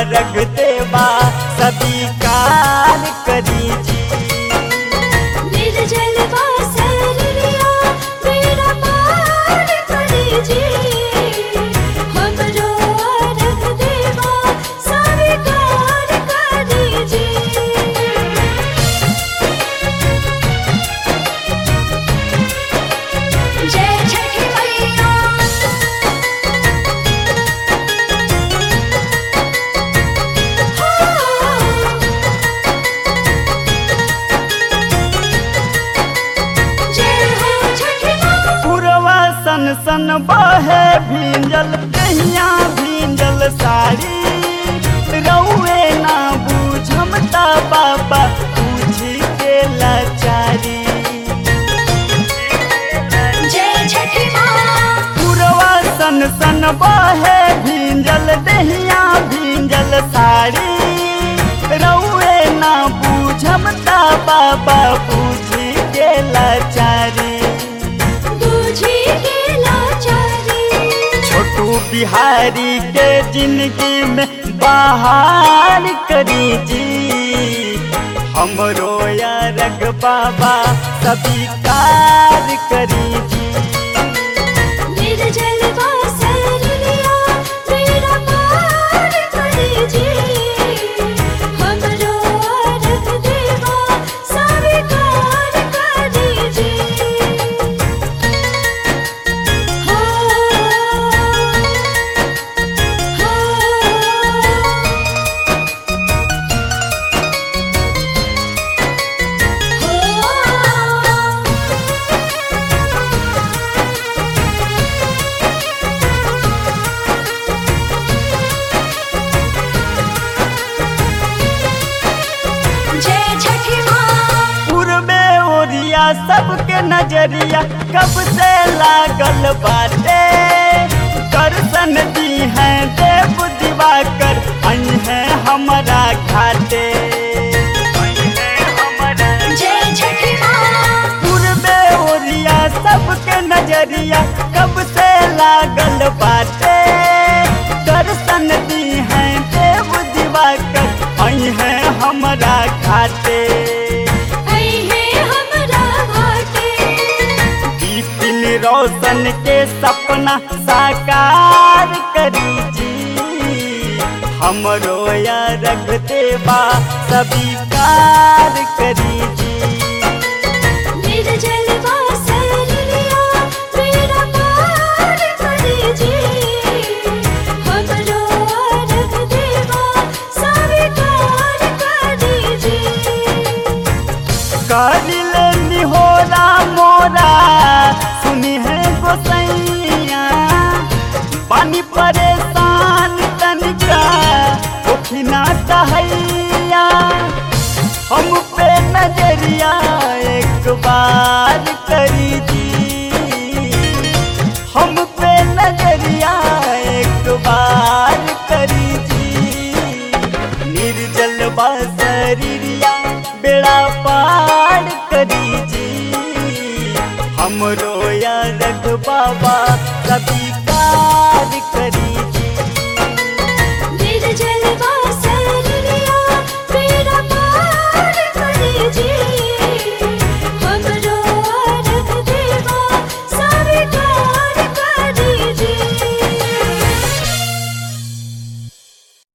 रख देवा सभी कार करी जी निर्जल वासरिया मेरा पार करे जी हमरो रख देवा स्वीकार करे जी जय छठी मैया जय हो छठी माँ पुरवा सन सन बहे भींजल कहिया भींजल साड़ी रउए ना बूझमता बाबा पूछी के लाचारी जय छठी माँ पुरवा सन सन बहे भींजल दहिया भींजल साड़ी रउए ना बूझमता बाबा पूछी के लाचारी बूझी के लाचारी छोटू बिहारी के जिंदगी में बाहर करी जी हमरो या रग बाबा सभी कार करी जी निर्जल वासरिया मेरा पार करे जी हमरो रख देवा स्वीकार करे जी हो हो जय छठी माँ पूर्वे ओरिया सबके नजरिया कब से लागल बाटे दर्शन दी है देव दिवाकर आई है हमारा घाटे आई है हमारा जय छठी माँ पूर्वे ओरिया सबके नजरिया कब से लागल बाटे दर्शन दी है देव दिवाकर आई है हमारा घाटे आई है हमरा घाटे बिपिन रोशन के सपना साकार करी जी हमरो या रख देवा सभी कार करी जी निर्जल वासरिया मेरा पार करे जी हमरो रख देवा स्वीकार करे जी कारिल निहोरा मोरा सुनी है गोसैया पानी परेशान तनिका उठना कहैया हम पे नजरिया एक बार करी दी